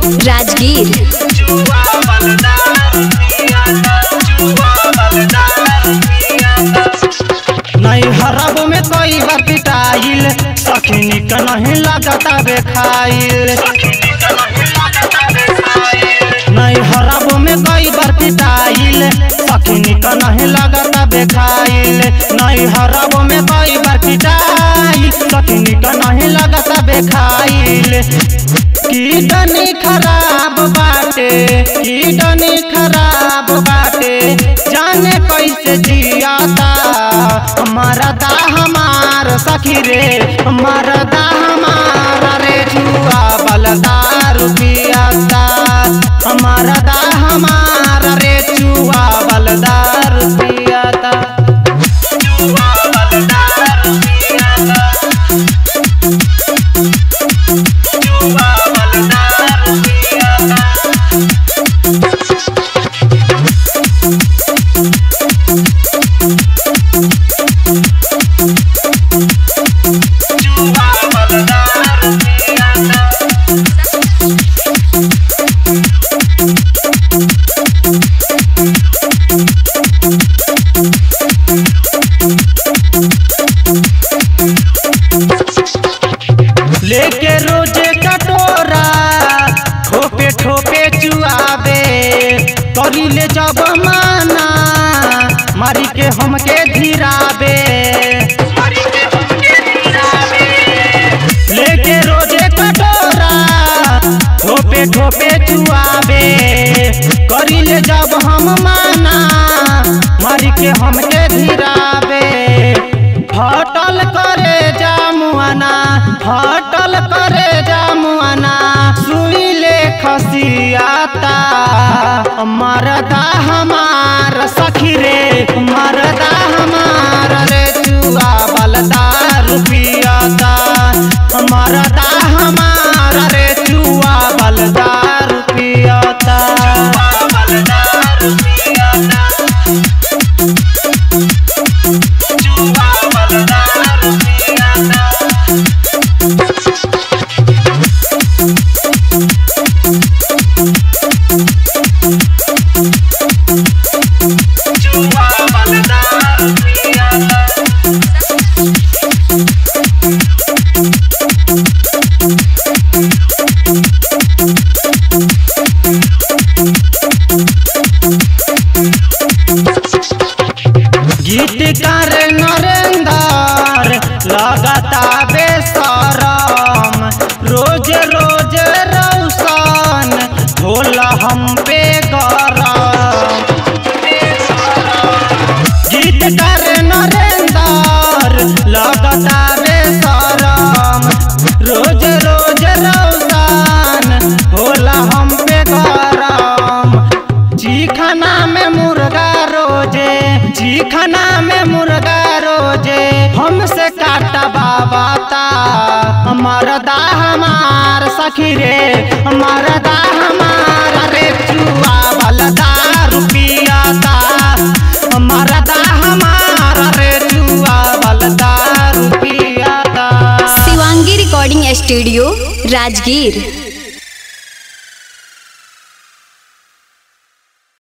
राजगीर जुआ बलदार पियाता जुआ बलदार पियाता नहीं हरब में कई बार पिटाइल सखिनी का नहीं लगता बेखाइल नहीं हरब में कई बार पिटाइल सखिनी का नहीं लगता बेखाइल नहीं हरब में कई बार पिटाइल सखिनी का नहीं लगता बेखाइल कीडनी खराब बाटे कीडनी खराब बाटे जाने कैसे जियाता हमारा दा हमार सखी रे हमारा दा हमारा रे जुआ बलदार पियाता हमारा दा हमारा रे जुआ बलदार पियाता जुआ बलदार पियाता जुआ बलदार पियाता जुआ बलदार पियाता लेके रोजे कटोरा ठोपे ठोपे चुआबे करी ले जब माना मारी के हमके धीराबे लेके रोजे कटोरा ठोपे ठोपे चुआबे करी ले जब हम माना मारी के हमके धीराबे फटल करे जामुआना फटल करे जामुआना सुई ले खसियाता मरदा हमार सखी रे मरदा हमार रे जुआ बलदार पियाता मरदा हमार रे जुआ बलदार पियाता बलदार पियाता जुआ बलदार पियाता जुआ बलदार पियाता गीतकार नरेंदर लगता बेसरम रोज रोज रौशन होला हम पे गरम गीतकार नरेंदर लगता बेसरम रोज रोज रौशन होला हम पे गरम चिखना में मुर्गा रोजे चिखना में मुर्गा रोजे हमसे काटा बाबाता हमारा दा हमार सखी रे हमारा दा हमार रे चुआ बलदा रुपियाता हमारा दा हमार रे चुआ बलदा रुपियाता शिवांगी रिकॉर्डिंग स्टूडियो राजगीर